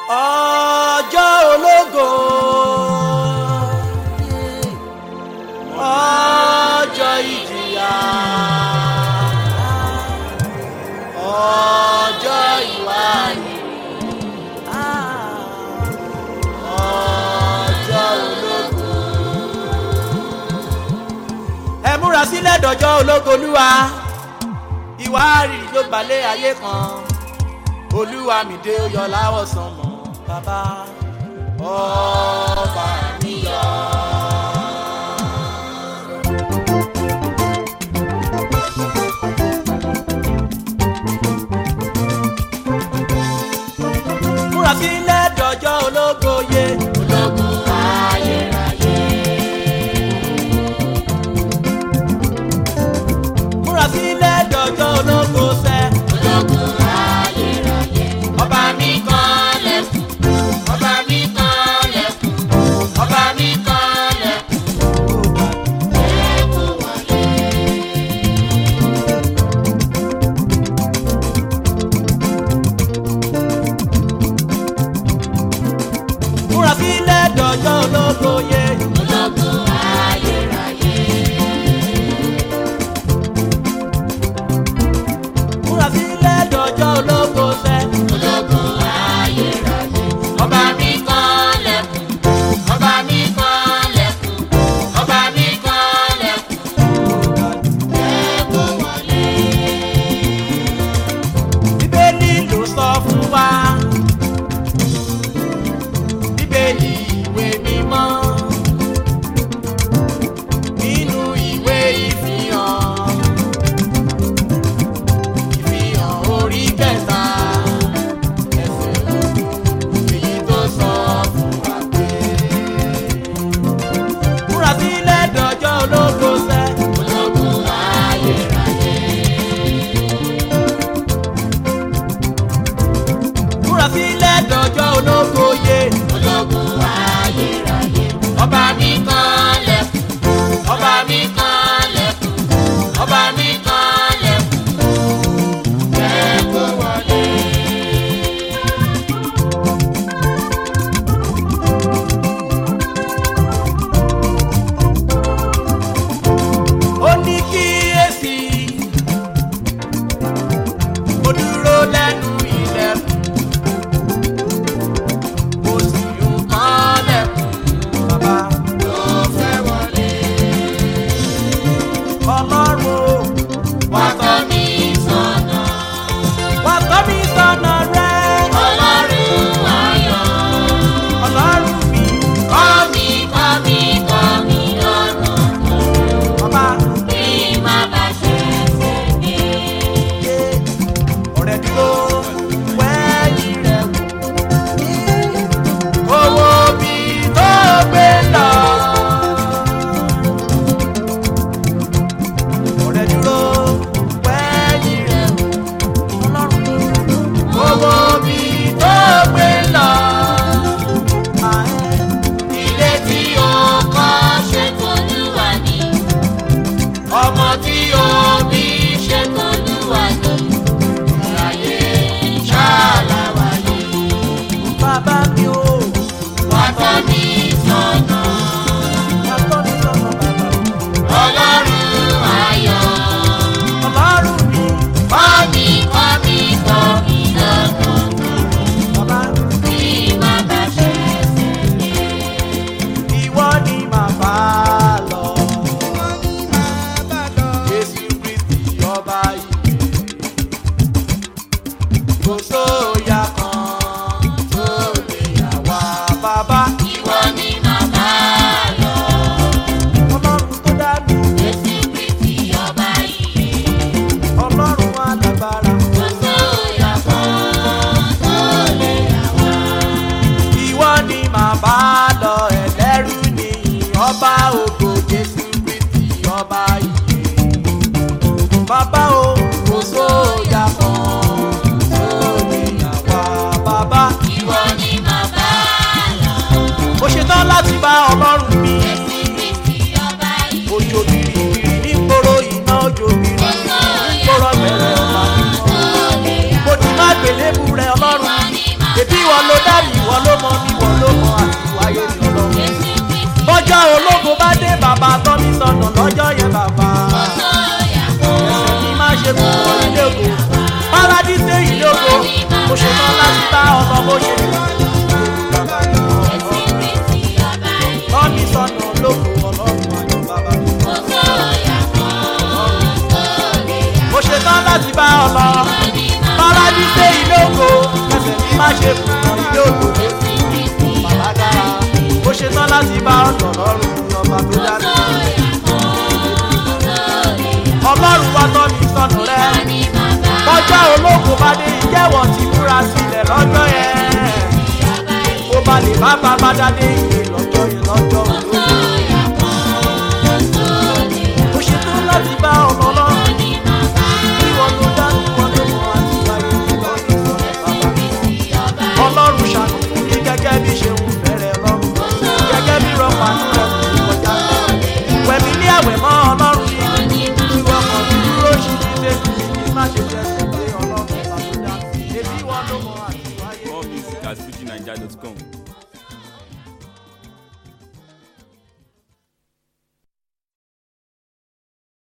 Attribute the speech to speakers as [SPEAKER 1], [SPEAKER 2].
[SPEAKER 1] ọjọ́ ológo ọjọ́ ìjìyà ọjọ́ ìwáyé ọjọ́ ológo. ẹ múra sílẹ̀ dọ̀jọ́ ológo olúwa ìwárìrì ló gbalẹ̀ ayé kan olúwa mi dé ó yọ láwọ̀ sánmọ̀ bàbá ọba mi yọ. múra sílẹ̀ dọ̀jọ́ ológo yé.
[SPEAKER 2] ológun ayérayé.
[SPEAKER 1] múra sílẹ̀ dọ̀jọ́ ológo sẹ́.
[SPEAKER 2] ológun ayérayé. ọba mi kan lẹ́kùn. ọba mi kan lẹ́kùn. ọba mi kan lẹ́kùn. ẹ̀kún wọlé.
[SPEAKER 1] múra sílẹ̀ dọ̀jọ́ ológo yé.
[SPEAKER 2] ológun ayérayé.
[SPEAKER 1] múra sílẹ̀ dọ̀jọ́ ológo sẹ́.
[SPEAKER 2] ológun ayérayé. ọba mi kan lẹ́kùn. ọba mi kan lẹ́kùn. ọba mi kan lẹ́kùn. ẹ̀kún wọlé.
[SPEAKER 1] bíbélì ló sọ fún wa. bíbélì ìwé mímọ́. nínú ìwé ìfihàn. ìfihàn orí kẹta. ẹsẹ̀ ogún èyí tó sọ fún wa pé. múra sílẹ̀ dọ̀jọ́ ológo sẹ́.
[SPEAKER 2] ológun ayérayé.
[SPEAKER 1] múra sílẹ̀ dọ̀jọ́ ológo yé.
[SPEAKER 2] ológun ayérayé. ọba mi kan lẹ́kùn. ọba mi kan lẹ́kùn. ọba mi kan lẹ́kùn. ẹ̀kún wọlé.
[SPEAKER 1] ó ní kíyèsí mo dúró lẹ́nu ilẹ̀kùn bó ṣe lè bàbá mi
[SPEAKER 2] Ẹ̀sìn Kristi ọba yìí.
[SPEAKER 1] tọ́ mi sọ́nà lóko ọlọ́run ayọ̀ bàbá mi.
[SPEAKER 2] Kò sóòyà kan tó lè yà.
[SPEAKER 1] mo ṣe tán láti bá ọ lọ
[SPEAKER 2] Ní màmá
[SPEAKER 1] bọ́lájí dé ilé ògo ẹsẹ̀ mi má ṣe kùnà ilé ògo
[SPEAKER 2] ẹ̀sìn Kristi
[SPEAKER 1] bàbá dára mo ṣe tán láti bá ọ lọ lọ́rùn ọba tó dá mi.
[SPEAKER 2] sóòyà kan tó lè yà.
[SPEAKER 1] ọlọ́run wá tọ́ mi sọ́nà rẹ
[SPEAKER 2] Ní màmá
[SPEAKER 1] kọjá olóko bá dé ìjẹ́wọ̀ ti múra sílẹ̀ lọ́jọ́ yẹn
[SPEAKER 2] ọba yìí.
[SPEAKER 1] mo bá lè bá bàbá dádé ìwé lọ́jọ́ yẹn lọ́jọ́ òdo
[SPEAKER 2] Sóòyà kan tó lè yà.
[SPEAKER 1] mo ṣe tán láti bá ọ lọ lọ́rùn
[SPEAKER 2] Ní màmá
[SPEAKER 1] bí wọn ló dá wọn ló mọ àti wáyé nígbà tó sọ̀rọ̀ bàbá mi.
[SPEAKER 2] Kristi ọba yìí.
[SPEAKER 1] ọlọ́run ṣàánú fún mi gẹ́gẹ́ bí ṣe wù fẹ́rẹ̀ lọ́rùn gẹ́gẹ́ bí rọpa ní rẹ̀ kò kọjá lọ. wẹ̀mí ní àwẹ̀ mọ́ ọlọ́run
[SPEAKER 2] Ní
[SPEAKER 1] tí
[SPEAKER 2] màmá
[SPEAKER 1] wọ́n kàn ní dúró ṣì ní ṣe kí má ṣe jẹ́ sí pé ọlọ́run bá tó dá. èbí wọn ló mọ àti wáyé.
[SPEAKER 3] More music at FujiNiger.com.